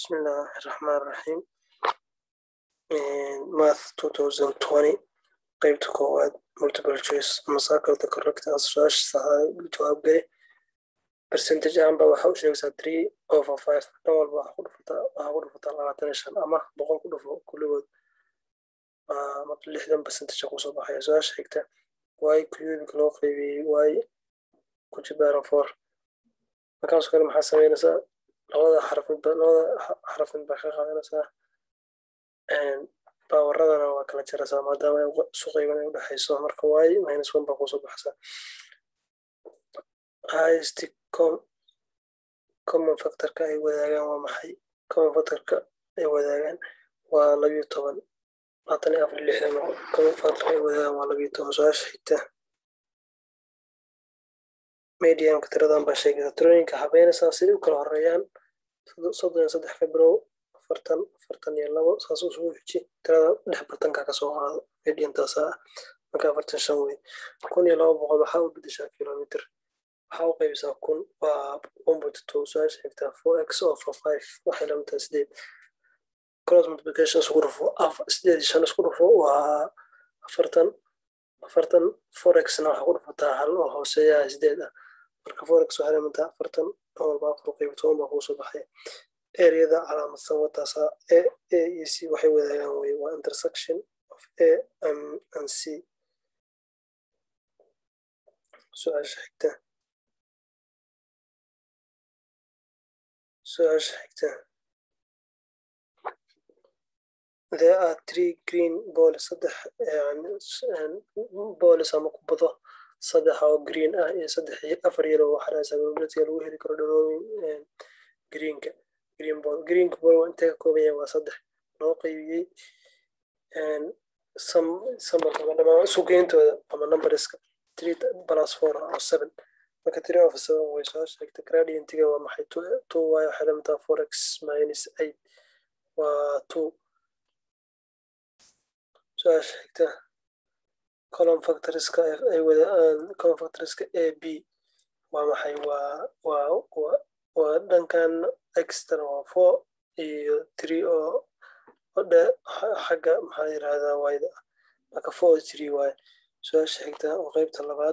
Bismillah ar-Rahman ar-Rahim. Math 2020 qaybta koowaad multiple choice ama circle the correct answer saxa jawaab geli percentage ahaan ba waxa u sheegaysaa three over five dhan walba waxa ku dhufataa waxa ku dhufataa labaatan iyo shan ama boqol ku dhufo kulligood marka lixdan percentage kusoo baxaya su-aasha xigta y cubic loo qaybiyey y ku jibaaran four markaasoo kale maxaa sameynaysaa labada xarafin labada xarafin baa ka qaadanaysaa baawaradana waa kala jaraysaa maadaama ay isu qayban ay udhexayso marka y minus one baa kusoo baxaysaa highest common factorka ay wadaagaan waa maxay common factorka ay wadaagaan waa labiyo toban labaatan iyo afar lixdan common factorka ay wadaagaan waa labiyo toban su-aasha xigta mediumka tiradan baa sheegaysa tirooyinka habeynaysaa siday u kala horeeyaan soddon iyo saddex febrow afartan afartan iyo labo saas usugu xiji tirada dhex bartanka kasoo qaado mediumtaasa ah marka afartan shan wey kun iyo laba boqol waxaa u bedeshaa kilomitr waxaa u qaybisaa kun waa one point two su-aasha xigtaa four x over five waxay lamidtahay sideed cross multiplication isku dhufo sideed iyo shan isku dhufo waa afartan afartan four x-na waxaa ku dhufataa hal oo hooseeya sideed ah marka four x waxay lamidtahay afartan walba afar qayb toban baa kuusoo baxay ereyada calaamadsan wataasa a a iyo c waxay wadaagaan wey waa intersection of a and c su-aasha xigta su-aasha xigta there are three green balls saddex balls ama kubado saddex oo green ah iyo saddex afar yellow oo xaraasa probabilityga lagu heli karo dhalooyin greenka green ball greenka ball waa intee ka kooban yahay waa saddex loo qaybiyey sambalka ama dhamaan isugeyntooda ama numberska three plus four oo seven marka three of seven way soo sheegta gradientiga waa maxay two y waxay lamidtaha four x minus eight waa two su-aasha xigta column factorska ay wadaan column factorska a b waa maxay waa waa waa dhankan extra waa four iyo three oo odhe xagga maxaa yirahdaa wayda marka four three waaye su-aasha xigta oo qeybta labaad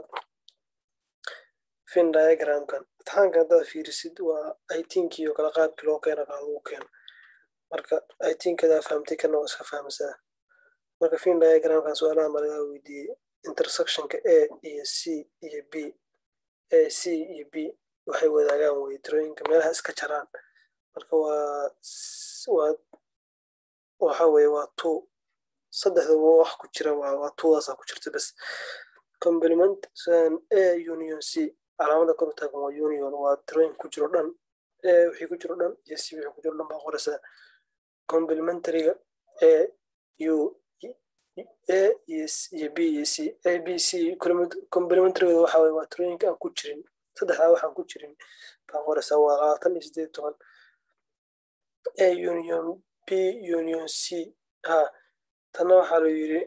fin diagramkan imtixaanka haddaad fiirisid waa itinkii oo kale qaabkii loo keena kaa lagu keeno marka itinkadaa fahamtay kana waa iska fahmaysaa marka fin diagramkan su-aalaha ma lagaa weydiiyey intersectionka a iyo c iyo b a c iyo b waxay wadaagaan wey tirooyinka meelaha iska jaraan marka waa waa waxa weye waa two saddexdaba wax ku jira waa waa tuwaasaa ku jirta bas complement a union c calaamada kor taagan waa union waa tirooyin ku jiro dhan a wixii ku jiro dhan iyo c wixii ku jiro dhan baa qoraysaa complementaryga a u a iyo b iyo c a b c complementaryga waxa weye waa tirooyinka aan ku jirin saddexdaa waxaan ku jirin baa qoraysaa waa labaatan iyo sideed toban a union b union c ha tanna waxaa la yidhi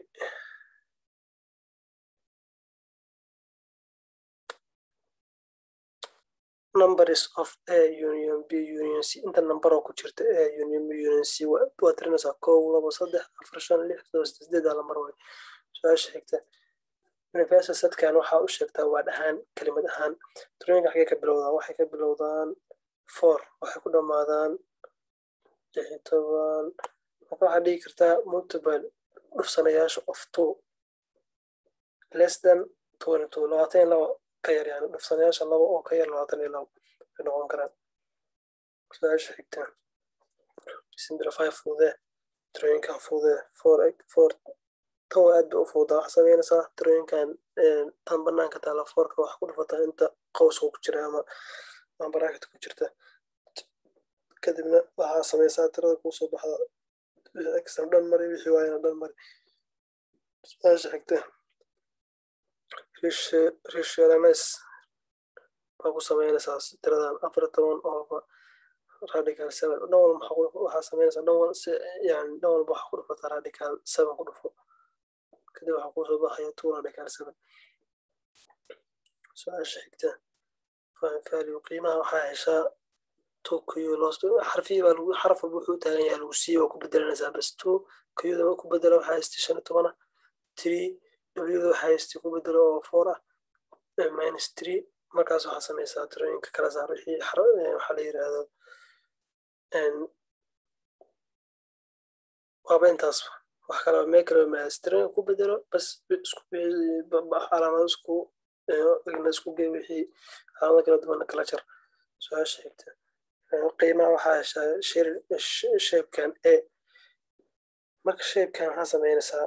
numbers of a union b union c inta number oo ku jirta a union b union c waa tirinaysaa kow labo saddex afar shan lix todoba sideedaa lamar way su-aasha xigta universal setkan waxaa u sheegtaa waa dhahaan kelimad ahaan tirooyinka xagee ka bilowdaan waxay ka bilowdaan four waxay ku dhammaadaan lix iyo toban marka waxaad dhigi kartaa multiple dhufsanayaasha of two less than twenty two labaatan iyo labo ka yar yani dhufsanayaasha labo oo ka yar labaatan iyo labo ay noqon karaan su-aasha xigta simplify fuudee tirooyinkan fuudee four four tan waa aad bay u fuudaa waxaa sameynaysaa tirooyinkan tan banaanka taala foorka wax ku dhufataa inta qowska ku jira ama ama baraakit ku jirta kadibna waxaa sameysaa tirada kuusoo baxda extra dhan mari wixii waayana dhan mari su-aasha xigta rishalames baa ku sameynaysaa tiradan afar toban ooba radical seven dhan walba waxaa sameynaysaa dhan wal si yani dhan walba waxaa ku dhufataa radical seven ku dhufo kadib waxaa kuusoo baxaya two radical seven su-aasha xigta faham value qiimaha waxaa heshaa two q loos xarfihii baa lagu xaraf walba wuxuu taagan yahay lagu siiye waa ku bedelanaysaa bas two qda ku bedelo waxaa haystay shan iyo tobana three wda waxaa haystay ku bedelo oo four ah minus three markaas waxaa samaysaa tirooyinka kala saar wixii waxaa la yidhaahdo waaba intaas wax kale mekro maastirooyin ku bedelo bas isku calaamado isku igna isku gey wixii calaamado kala duwana kala jar su-aasha xigta qiimaha waxaa heshaa sheebkan a marka sheebkan waxaa samaynaysaa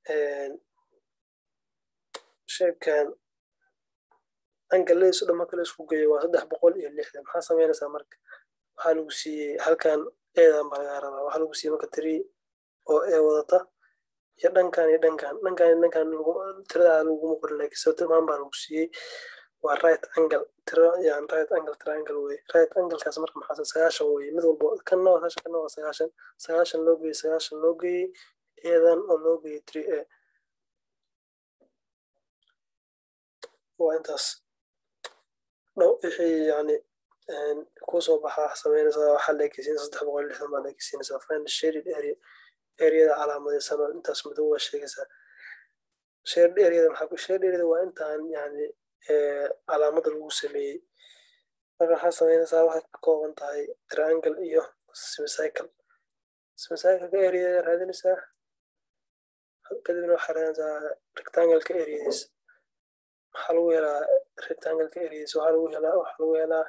sheebkan angaladiisu dhan marka la isku geeyo waa saddex boqol iyo lixdan maxaa samaynaysaa marka waxaa lagu siiyey halkan eedan baa lagaa rabaa waxaa lagu siiyey marka tiri oo ee wadata iyo dhankan iyo dhankan dhankan iyo dhankan tirada laguma qorin laakiin sabtilmaan baa lagu siiyey waa right angle tiro yan right angle triangle wey right anglekaas marka maxaa sagaashan wey mid walba kanna waa sagaashan kanna waa sagaashan sagaashan loo geeyey sagaashan loo geeyey eedan oo loo geeyey three a waa intaas dhow wixii yani kusoo baxaa samaynaysaa waxaa leekeysiinaysa saddex boqol lixdan baa leekeysiinaysaa find shaded area areada calaamadaysan oo intaas madow waa sheegaysaa shaded areada maxaa shaded areada waa intaan yani calaamada lagu sameeyey marka waxaa samaynaysaa waxay ka kooban tahay triangle iyo semicycle semicycleka areada raadinaysaa kadibna waxaa raadinaysaa rectangleka areadiisa waxaa lagu helaa rectangleka areadiisa waxaa lagu helaa waxaa lagu helaa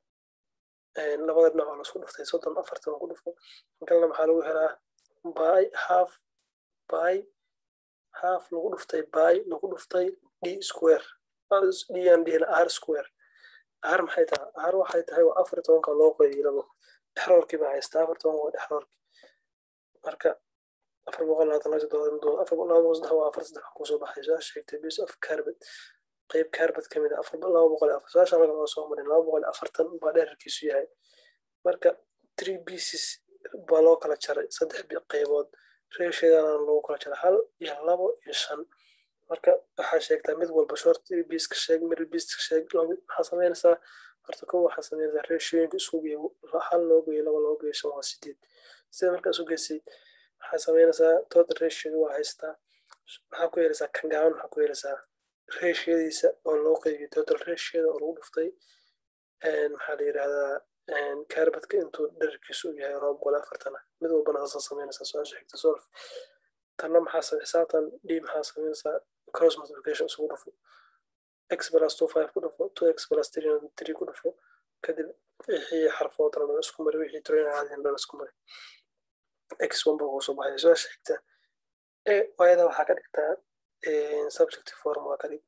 labada dhinac oo lasku dhuftay soddon afartan oo ku dhufo kalna maxaa lagu helaa by half by half lagu dhuftay by lagu dhuftay d square d aan dhihina r square r maxay tahay r waxay tahay waa afar tobanka loo qoyay labo dhexroorkii baa haystaa afar tobanka waa dhexroorkii marka afar boqol labaatan laba toddobaatan afar boqol laba boqol saddex waa afar saddex kusoo baxay saa sheegtay base of carbon qayb carbon kamid ah afar laba boqol afar saasha anaga oo soo marin laba boqol afartan baa dherarkiisu yahay marka three pieces baa loo kala jaray saddex qaybood reeshadana loogu kala jaray hal iyo labo iyo shan marka waxaa sheegtaa mid walba short piece ka sheeg middle piece ka sheeg maxaa samaynaysaa horta kow waxaa samaynaysaa reeshooyinka isku geeyo hal loo geeyo laba loo geeyo shan waa sideed sida markaa isu geysay waxaa samaynaysaa total ratioda waa haystaa maxaa ku yeelaysaa kan gaaban maxaa ku yeelaysaa ratioyadiisa oo loo qeybiyo total ratioda oo lagu dhuftay maxaa la yidhahdaa carbadka intuu dherarkiisu u yahay laba boqol afartana mid walbana saasa samaynaysaa su-aasha xigta solf tanna maxaa xisaabtan d maxaa samaynaysaa cross multiplication isugu dhufo x plus two five ku dhufo two x plus three three ku dhufo kadib wixii xarfood dhan isku mari wixii tiroyin caadiyan dhan isku mari x one baa kusoo baxay su-aasha xigta wayada waxaa ka dhigtaa subjective form waa ka dhig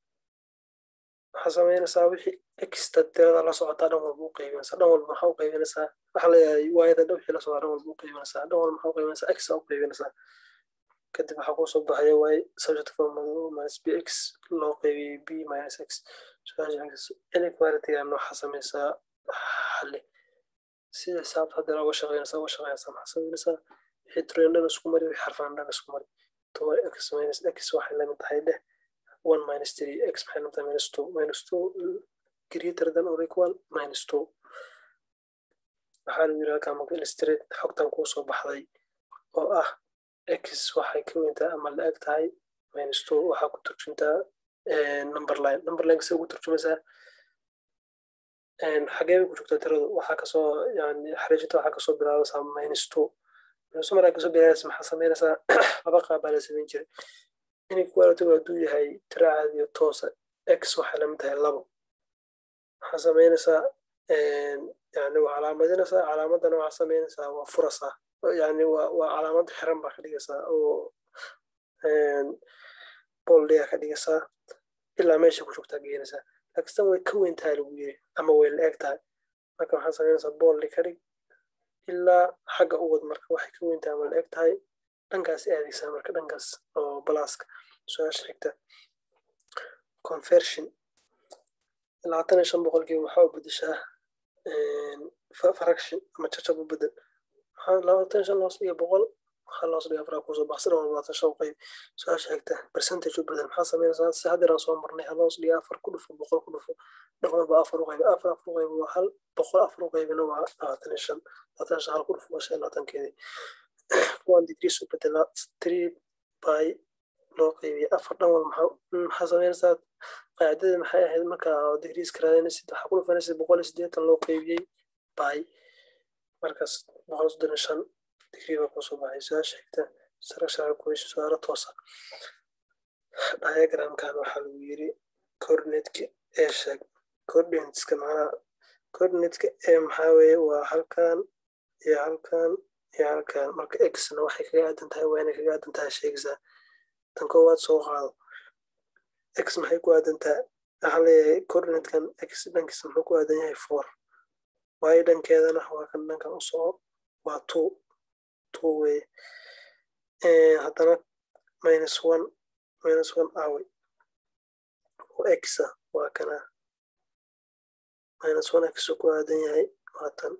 waxaa samaynaysaa wixii exta tirada la socotaa dhan walba u qaybinaysaa dhan walba maxaa u qaybinaysaa waxaa leeyahay waayada dhan wixii la socdaa dhan walba u qaybinaysaa dhan walba maxaa u qaybinaysaa x u qaybinaysaa kadib waxaa kusoo baxaya waay subject form minus b x loo qaybiyey b minus x inequalitygan waxaa samaysaa xalli sida xisaabta hadda uga shaqeynaysaa uga shaqeynaysaa maxaa samaynaysaa wixii tiroyin dhan isku mari wixii xarfaan dhan isku mari toba x minus x waxay lamid tahay dheh one minus three x maxay lamid tahay minus two minus two greater than or equal minus two waxaa lagu yidhi halkaa marka illustrate xogtan kuu soo baxday oo ah x waxay ka weyntaa ama la eg tahay minus two waxaa ku turjuntaa number line number line kasa ugu turjumaysaa xagee bay ku joogtaa tiradu waxaa kasoo yani xariijinta waxaa kasoo bilaabaysaa minus two minus two markaa kasoo bilaabaysa maxaa samaynaysaa laba qaab baa la samayn jiray inequalitygu hadduu yahay tiro caadiyo toosa x waxay lamid tahay labo waxaa samaynaysaa yani waa calaamadinaysaa calaamadana waxaa samaynaysaa waa furasaa yani waa waa calaamad xiran baa ka dhigaysaa oo boldiga ka dhigaysaa ilaa meesha ku joogtaa geenaysaa laakiin way ka weyn tahay lagu yiri ama way la eg tahay marka waxaa samaynaysaa boldi ka dhig ilaa xagga u wad marka waxay ka weyn tahay ama la eg tahay dhankaas aadaysaa marka dhankaas oo balaaska su-aasha xigta conversion labaatan iyo shan boqolkiiba waxaa u bedeshaa fraction ama jajab u bedel labaatan shan loos iyo boqol hal hoos dhiga afraa kusoo baxsan oo labaatan shan qayb su-aasha xigta percentage u bedel maxaa sameynaysaa si haddeer aan soo marnay hal hoos dhiga afar ku dhufo boqol ku dhufo dhan walba afar u qayb afar afar u qayb waa hal boqol afar u qaybina waa labaatan iyo shan labaatan shan hal ku dhufo waa shan labaatankeedii one degrees u bedelaa three by loo qaybiya afar dhan wal maxaa sameynaysaa qaacidada maxay ahayd marka degrees ka raadinaysid waxaa ku dhufanaysid boqol iyo siddeetan loo qaybiyey by markaas boqol soddon iyo shan digrii baa kusoo baxay su-aasha xigta structural equation su-aalo toosa diagramkan waxaa lagu yiri coordinateska ee sheeg coordinateska macnaha coordinateska ee maxaa weeye waa halkan iyo halkan iyo halkan marka xna waxay kaga aadan tahay waa inay kaga aadan tahay sheegaysaa tan koowaad soo qaado x maxay ku aadan tahay waxaa leeyahay coordinatekan x dhankiisa muxuu ku aadan yahay four waayo dhankeedana waa kan dhankan u soco waa two two weye haddana minus one minus one away oo xa waa kana minus one x ku aadan yahay waa tan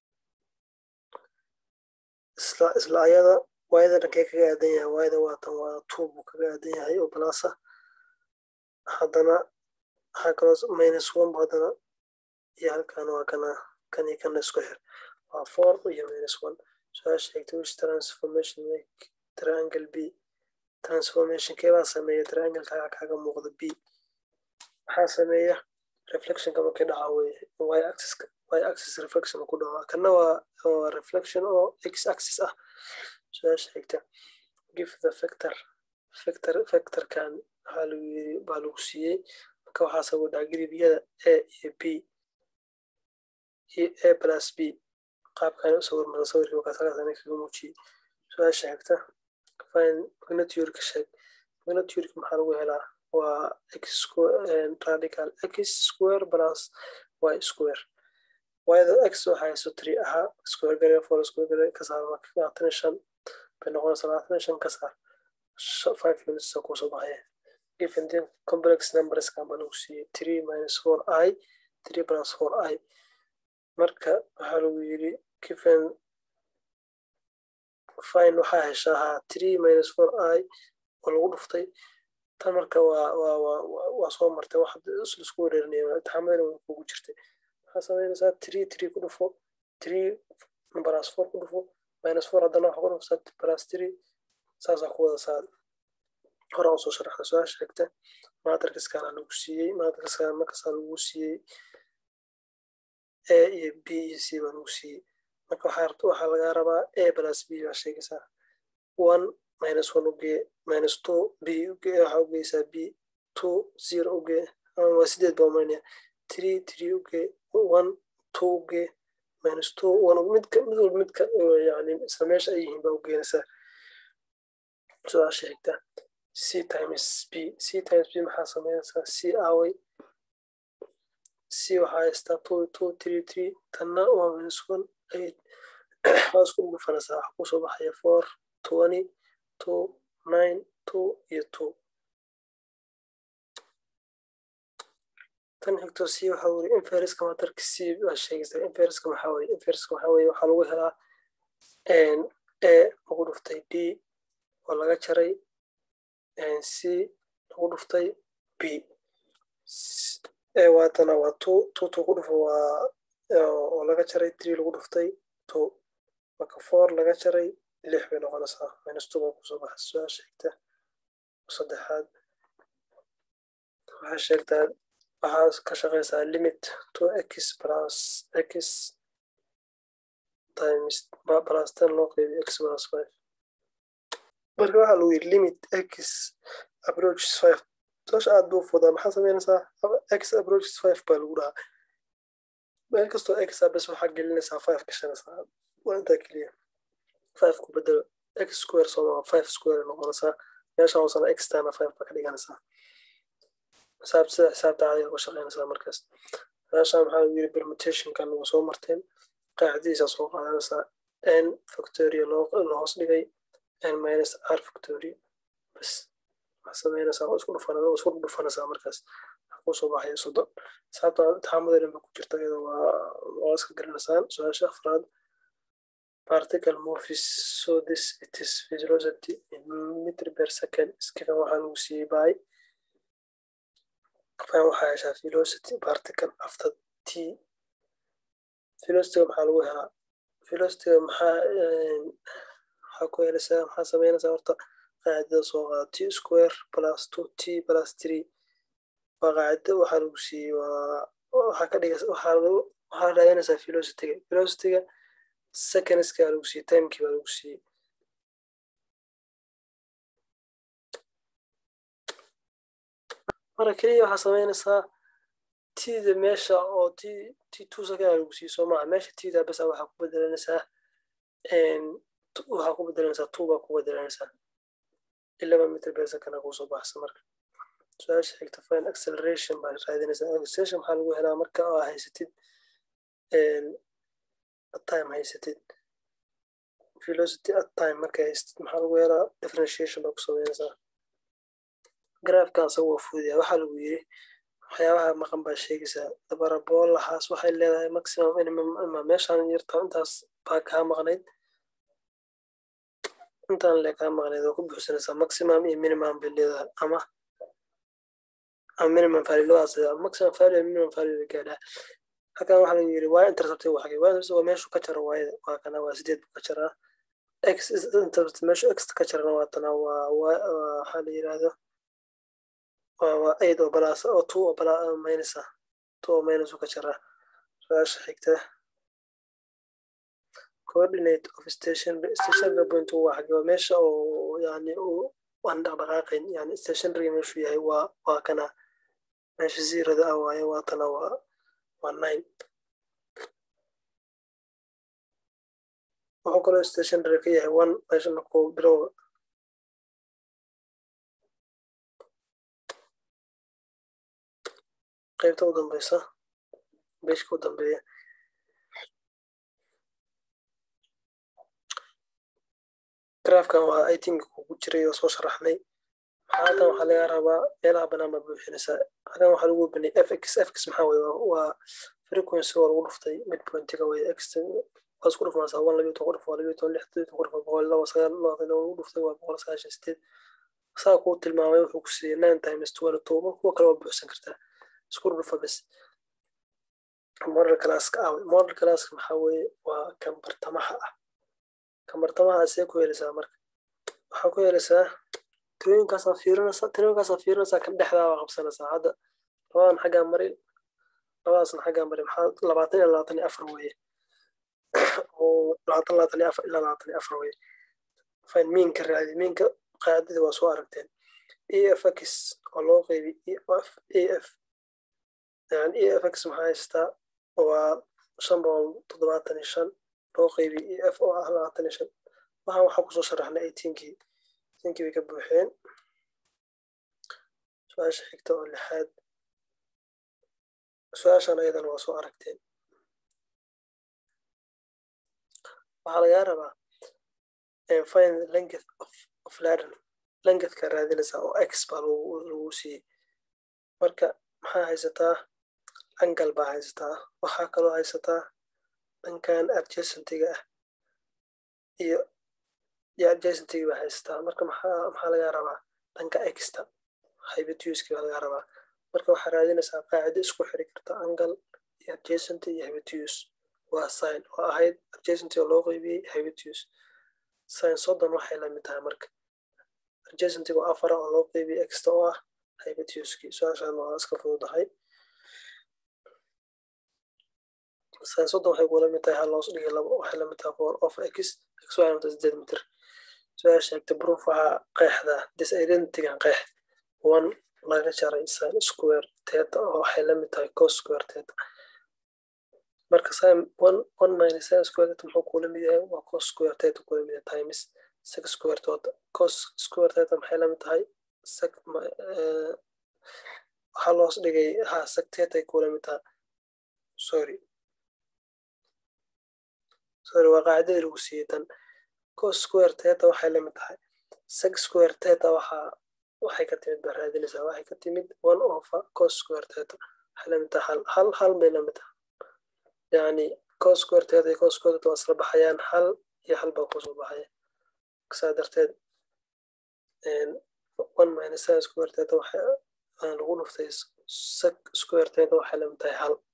isla isla ayada waayada dhankee kaga aadan yahay waayada waa tan waa two buu kaga aadan yahay oo balasa haddana waxaa kaloo minus one bu haddana iyo halkan waa kana kan iyo kana isku xir waa four iyo minus one su-aasha xigta which transformation make triangle b transformation keebaa sameeya triangle-kaaga kaaga muuqda b maxaa sameeya reflectionka markii dhaca weye y axis y axis reflection ku dhaca kana waa reflection oo x axis ah su-aasha xigta give the vector vector vectorkan waxaa lagu yiri baa lagu siiyey marka waxaa sabab dhaca gilibiyada a iyo b iyo a plus b qaabkan u sawir mara sawirkii markaasakaasana kaga muujiyey su-aasha xigta fine magnitude-ka sheeg magnitude-ka maxaa lagu helaa waa x radical x square plus y square wayda x waxaa hayso three ahaa square gare four square gare ka saar marka labaatan iyo shan bay noqonaysa labaatan iyo shan ka saar five units aa kusoo baxaya given the complex numbers kan baa lagu siiyey three minus four i three plus four i marka waxaa lagu yiri given fine waxaa heshaa ahaa three minus four i oo lagu dhuftay tan marka waa waa waa waa soo martay wax isku wareerinaya imtixaamadana way kugu jirtay waxaa sameynaysaa three three ku dhufo three plus four ku dhufo minus four haddana waxa ku dhufsaa plus three saasaa ku wada saad horaa usoo sharaxda su-aasha xigta matrixkana lagu siiyey matrixkana markaasaa lagu siiyey a iyo b iyo c baa lagu siiyey marka waxaa waxaa lagaa rabaa a plus b baa sheegaysaa one minus one ugee minus two b ugee waxaa ugeysaa b two zero ugee waa sideed baa umaynaya three three ugee one two ugee minus two one midka mid walba midka yani isla meesha ay yihiin baa ugeynaysaa su-aasha xigta c times b c times b maxaa sameynaysaa c away c waxaa haystaa two two three three tanna waa minus one eight waa isku dhufanaysaa waxaa kusoo baxaya four twenty two nine two iyo two tan xigto c waxaa weri inferiska matarka c baa sheegaysaa inferiska maxaa weye inferiska waxaa weye waxaa lagu helaa a lagu dhuftay d oo laga jaray c lagu dhuftay b waatana waa two two two ku dhufo waa oo laga jaray three lagu dhuftay two marka four laga jaray lix bay noqonaysaa minus two baa kusoo baxa su-aasha xigta saddexaad waxaa sheegtaa waxaa ka shaqeysaa limit to x plus x times plus ten loo qeybiyo x plus five marka waxaa lagu yiri limit x approaches five su-aasha aad buu fudaa maxaa sameynaysaa x approaches five baa lagu dhahaa meel kastoo x a bes waxaa gelinaysaa five gashanaysaa waa intaa keliya five ku bedelo x square sooma five square noqonaysaa meesha hoosana x tana five baa ka dhiganaysaa xisaab sida xisaabta caadiga uga shaqeynaysaa markaas meeshaan maxaa lagu yiri permutationkan waa soo marteen qaacidadiisa soo qaadanaysaa n factoria loo hoos dhigay n minus r factoria bas waxaa sameynaysaa waa isku dhufan waa isku dhufanaysaa markaas waxaa kusoo baxaya soddon xisaabta imtixaamada dhan ba ku jirta iyada waa waa iska garanaysaan su-aasha afraad particle moves so this it is velocity in meter per second is given waxaa lagu siiyey by fine waxaa heshaa velocity particle after t velocity maxaa lagu helaa velocity maxaa waxaa ku helaysaa maxaa sameynaysaa horta qaacidada soo qaada t square plus two t plus three waa qaacida waxaa lagu siiyey waa waxaa ka dhigas waxaa lagu waxaa raadinaysaa velocityga velocityga secondska lagu siiyey timekii baa lagu siiyey marka keliya waxaa sameynaysaa tida meesha oo t t two second lagu siiyey soo maaha meesha tida besa waxaa ku bedelanaysaa waxaa ku bedelanaysaa two baa ku bedelanaysaa eleven meter per second aa kusoo baxsa marka su-aasha xigta fine acceleration baa raadinaysaa acceleration maxaa lagu helaa marka aa haysatid time haysatid velocity at time marka haysatid maxaa lagu helaa differentiation baa ku sameynaysaa graafkan asagoo fuudaya waxaa lagu yiri waxyaabaha maqan baa sheegaysaa dabaraboolahaas waxay leedahay maximum minimum ama meeshaan yarta intaas baa kaa maqnayd intaan le kaa maqnayd oo ku buuxsanaysaa maximum iyo minimum bay leedahay ama ama minimum value labadaas leedahay maximum value minimum value la gaadhaa halkan waxaa lagu yiri waa intercepted waa xagee waa intercepted waa meeshu ka jaro waayada waa kana waa sideed buu ka jaraa x intercepted meeshu x ka jarana waa tana waa waxaa la yiraahdo waa aid oo balaas oo two oo bala minus ah two oo minus ka jaraa su-aasha xigta coordinate of stationary stationary point waa xagee waa meesha oo yani uu aan dhaqdhaqaaqayn yani stationary meeshu yahay waa waa kana meesha zeroda ah waaye waa tana waa waa nine wuxuu kaloo stationary ka yahay one meesha markuu bilowga qaybta u dambeysa beeshka u dambeeya graafkan waa itinka kugu jiray oo soo sharaxnay halkan waxaa laga rabaa meelaha banaan baa buuxinaysaa halkan waxaa lagu banay fx fx maxaa weye waa frequency oo lagu dhuftay midpointiga weye x waa isku dhufmaysaa one labiyo toban dhuf waa labiyo toban lix toban dhuf boqol laba sagaal laba lagu dhuftay waa boqol sagaashan sideed saa kuu tilmaamay wuxuu ku siiyey nine times twenty two kuwa kale waa buuxsan kartaa isku dhufa bes model classka ah model classka maxaa weeye waa kan bartamaha ah kan bartamaha see ku helaysaa marka waxaa ku helaysaa tirooyinkaasaa fiirinaysaa tirooyinkaasaa fiirinaysaa kan dhexdaa waa qabsanaysaa hadda labadan xaggaa marin labadaasna xaggaa marin maxaa labaatan iyo labaatan iyo afar weeye oo labaatan labaatan iyo afar ilaa labaatan iyo afar weeye fine miinka raadi miinka qaacidadii waa soo aragteen efx oo loo qeybi ef af yani efx maxaa haystaa waa shan boqol toddobaatan iyo shan loo qeybi ef oo ah labaatan iyo shan waxaan waxaa kusoo sharaxnay eighteenkii eighteenkii bay ka buuxeen su-aasha xigta oo lixaad su-aashan ayadana waa soo aragteen waxaa lagaa rabaa find length of, of ladder lengthka raadinaysaa oo x baa lagu siiyey marka maxaa haysataa angal baa haysataa waxaa kaloo haysataa dhankan adjacentiga ah iyo iyo adjacentiga baa haysataa marka maxaa maxaa lagaa rabaa dhanka exta hybetuski baa lagaa rabaa marka waxaa raadinaysaa qaacido isku xiri karta angle iyo adjacent iyo hybetus waa sign oo ahayd adjacent oo loo qeybiyey hybetus sign soddon waxay lamid tahay marka adjacentiga oo afara oo loo qeybiyey exta oo ah hybetuski su-aashaan waa iska fududahay sign soddon waxay kula mid tahay hal loos dhigay labo waxay lamid tahay four of x x waxay lamid tahay sideed mitir su-aasha sheegta proof waxaa qeexdaa disidentigan qeex one laga jaray sin square teta oo waxay lamid tahay cos square teta marka sin one one minus sin square teta muxuu kula mid yahay waa cos square teta kula mid yahay times six square tota cos square teta maxay lamid tahay sec waxaa loos dhigay ha sec teta ay kula mid tahay sorry sorry waa qaacidadii lagu siiyey tan cos square teta waxay lamid tahay sec square teta waxaa waxay ka timid baa raadinaysaa waxay ka timid one ofa cos square teta waxay lamid tahay hal hal hal bay lamid tahay yani cos square teta iyo cos square teta waa isla baxayaan hal iyo hal baa kusoo baxaya saa darteed one minus sin square theta waxa lagu dhuftay sec square theta waxay lamid tahay hal